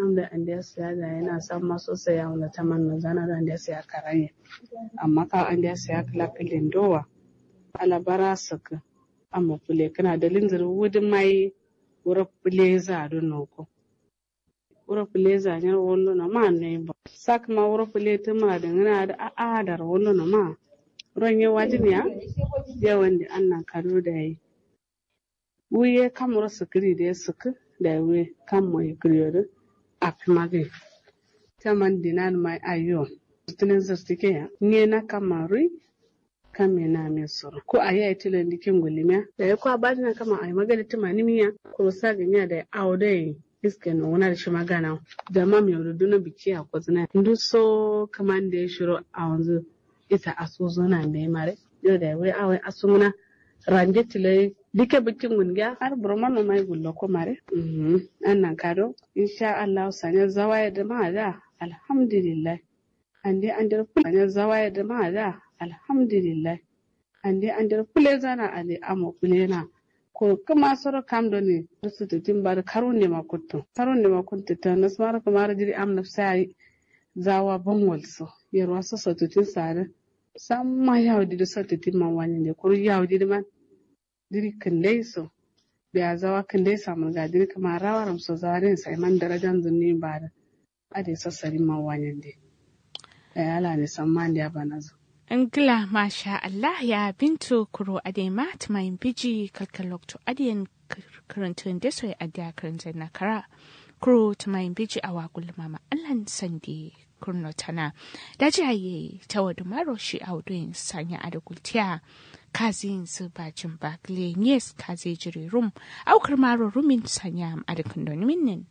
kam da an da siya da yana san maso saya wanda ta man zana da an da siya karanye amma ka an da siya kala kalin dowa alabara saka amma fule kana da linzir wudin mai wura fule za don noko wura fule za ne wallo na ma ne ba sak ma wura fule ta ma da ngana da a'adar wallo na ma ron ya wajin ya yawan da annan kado da yi wuye kamar sukiri da ya suku da we kan mai kriyodo a fimage taman dinan mai ayo tunin zartike ya nye na kamarui kame na mai soro ko a yi tilan dikin gulimiya da ya kwa bani na kama a yi magana tuma nimiya ko sa ganya da awo da yi iske na wani da shi magana da ma mai rudu na biki a kwazina ndu so kaman da ya shiro a wanzu ita asuzo na mai mare yau da ya wai awai asumuna ranje tilai dike bikin gungiya har burman no mai gullo ko mare annan kado insha Allah sanya zawaya da ma da alhamdulillah ande andar sanya zawaya da ma da alhamdulillah ande andar kule zana ale amo kule na ko kuma soro kam do ne su ta timbar karun ne makutto karun ne makutto ta nasmar kamar jiri am nafsai zawa banwal so yarwa so so tutin sare samma yawdi do so tutin man wani ne kuru yawdi man diri kandai so da zawa kandai samu ga diri kama rawaram so zarin sai man darajan zunni ba da ade sassari man wanyan de da ala ne samman da bana zo Ingila masha Allah ya bintu kuro ade mat mai biji kalkalokto adiyan karantun da soy adiya karantun na kara kuro ta mai biji a wakul mama Allah sandi kurno tana da jaye ta wadu maro shi a wuduyin sanya a da gultiya kazin su bacin bakle yes kaze jiri rum aukar maro rumin sanya a da kundin minnin.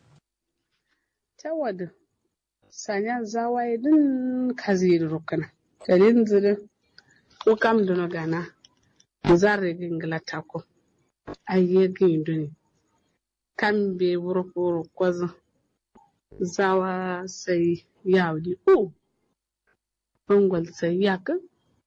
ta wadu sanya zawaye din kaze rukuna dalin zirin ko kam duno gana zarre gingila tako ayye ginduni kan be wuro wuro kwazo zawa sai yawdi o bangol sai yakin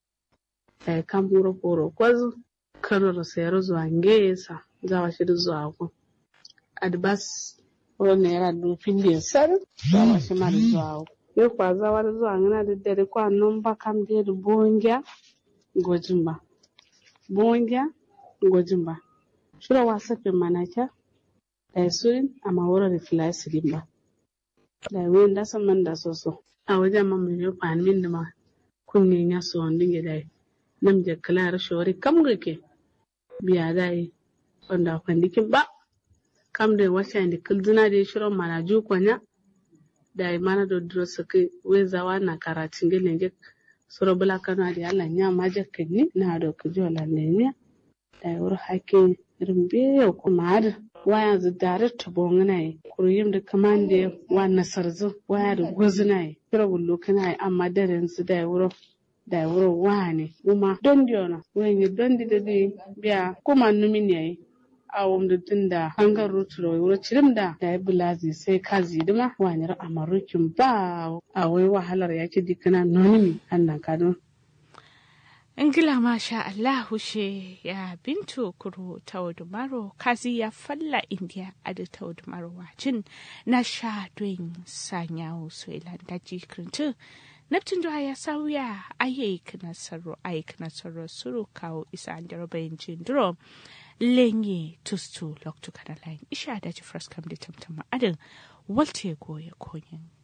e kam wuro wuro kwazo kanoro sayar zuwa ngesa zawa shi zuwa ku adbas wuro naira dufin da sar zawa shi ma da zuwa ku yo kwa zawa da zuwa ngana da dare kwa non ba kam de da bongya gojin ba bongya gojin ba shura wasa pe manaka da surin amma wuro da filasirin ba da wen da san man da soso a wajen man mai yo pan min da ma kunyin ya so wandin ya dai nam je kala shori kam gake biya dai wanda kwandikin ba kam da wasa da kulduna da shirin mana ju kwanya da mana do duro sake wezawa na karatin gelen je soro bula kano da Allah nya ma je kani na do ku jola ne ne da wur hake rimbe ko mar waya zu direct bongna yi kuriyim da kamande wa nasarzu waya da gozna yi kira bullo kana amma daren su da wuro da wuro wane kuma don diona wani don di da biya kuma numin yayi awon da tun da hangar ruturo wuro cirim da da ya bulazi sai ka zidima wanyar amarukin ba a wai wahalar ya ci dikana nonimi annan kano Ingila masha Allah hushe ya bintu kuro taudumaro kazi ya falla indiya adu taudumaro wacin na sha doin sanyawo so daji kirintu Neptun da ya sauya ayyuka nasaru ayyuka nasaru suru kawo isa an jarabayin jindiro lenye tustu loktu kana lain isha da ji fraskam da tamtama adin walte goye konyin